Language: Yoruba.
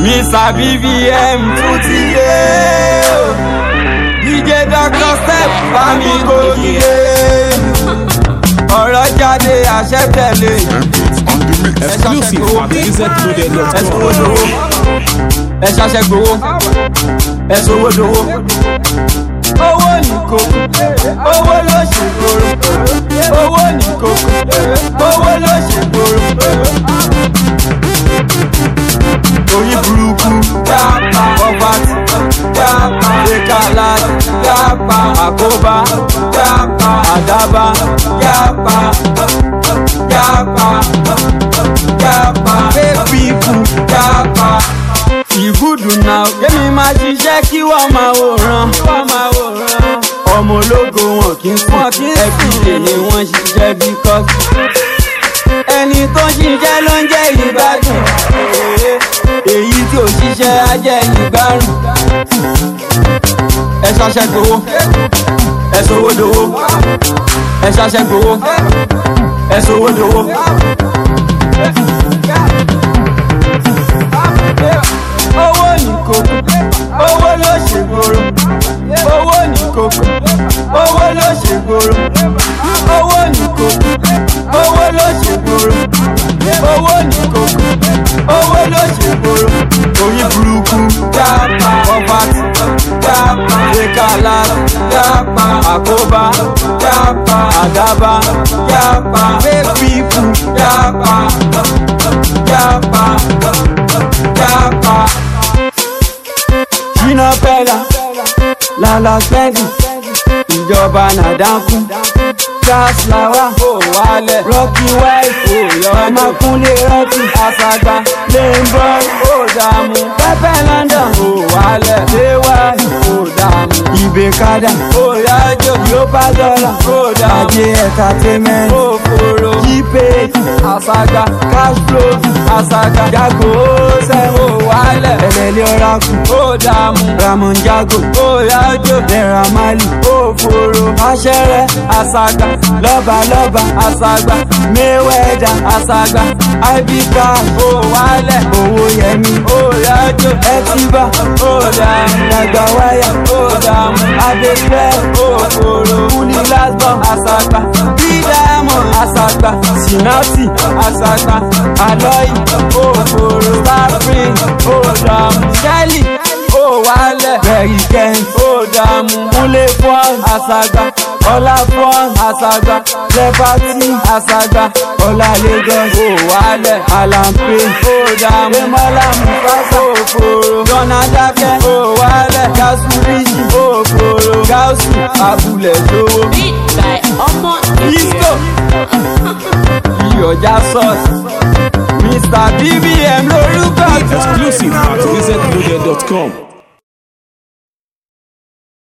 Mr BBM tún ti dé o. DJ Dr. Step bá mi gòkè. ọ̀rọ̀ jáde àṣẹ tẹ̀lé. Exclusive at ẹ wizardloaded.com. sọwọ́ dowó ẹ ṣaṣẹ gbowó ẹ sọwọ́ dowó. owó ní kókó owó ló ṣe gbòòrò owó ní kókó owó ló ṣe gbòòrò. orí burúkú yapa ọbàtì yapa ìkàlà yapa àkóbá yapa àdábá yapa yapa yapa fake people yapa. ìgúdù náà kémi máa ṣiṣẹ́ kí wọ́n máa wòran. ọmọ ológo wọn kì í sùn ẹbí lèlè wọn ṣiṣẹ́ because ẹni tó ń ṣiṣẹ́ ló ń jẹ́ ìgbádùn èyí tí ò ṣiṣẹ́ á jẹ́ ìgbárùn. ẹ ṣaṣẹ́ gbowó ẹ sọwọ́ dowó ẹ ṣaṣẹ́ gbowó ẹ sọwọ́ dowó. owó ní kókó owó ló ṣe gbòòrò owó ní kókó owó ló ṣe gbòòrò owó ní kókó owó ló ṣe gbòòrò owó ní kókó owó ló ṣe gbòòrò orí burúkú yapa ọbàtì yapa ìkàlà yapa àkóbá yapa àdábá yapa fake people yapa yapa yapa. Ṣínà Pẹ́lá lálá spẹ́ndì ìjọba nàdánkù gas lawa ò wálẹ̀ rọ́kì wáìfù ọmọkúnlé rọ́kì àṣàgbà lẹ́ńbọ́n ò dààmú pẹ́pẹ́ london ò wálẹ̀ léwà ò dààmú ìbèkádà ò yájò yóò bá dọ́là ò dààmú ajé entertainment ò fòrò jípé àṣàgbà cash flow àṣàgbà jago ó sẹ́ ò wálẹ̀ ẹlẹ́lẹ́ ọ̀rákù ó dààmú ramon jago ó yájò naira mali ó fòrò aṣẹ́rẹ́ àṣàgbà lọ́balọ́ba àṣàgbà mayweather àṣàgbà ibk ó wálẹ̀ owó yẹmi ó yájò ẹtìbà ó dààmú dàgbà wáyà ó dààmú abẹ́fẹ́ ó fòrò kúlí lásbọ̀ àṣàgbà bídàmọ̀ àṣàgbà sinati àṣàgbà alọ́yì ó fòrò starspring ó dààmú shelly ó wálẹ̀ bẹ̀rì kẹ́hìn ó dààmú kúnlé fún àṣàgbà ọlá fún àṣàgbà lẹ́bàtì àṣàgbà ọlá lagos ó wálẹ̀ alampe ó dààmú emala mufasa ó fòrò jọ̀nà dákẹ́ ó wálẹ̀ gáúsù ríjì ó fòrò gáúsù abúlé lówó Beat by Ọmọ disco iyọ̀já sauce mr bbm lórúkọ tó. Exclusive at wizardloaded.com.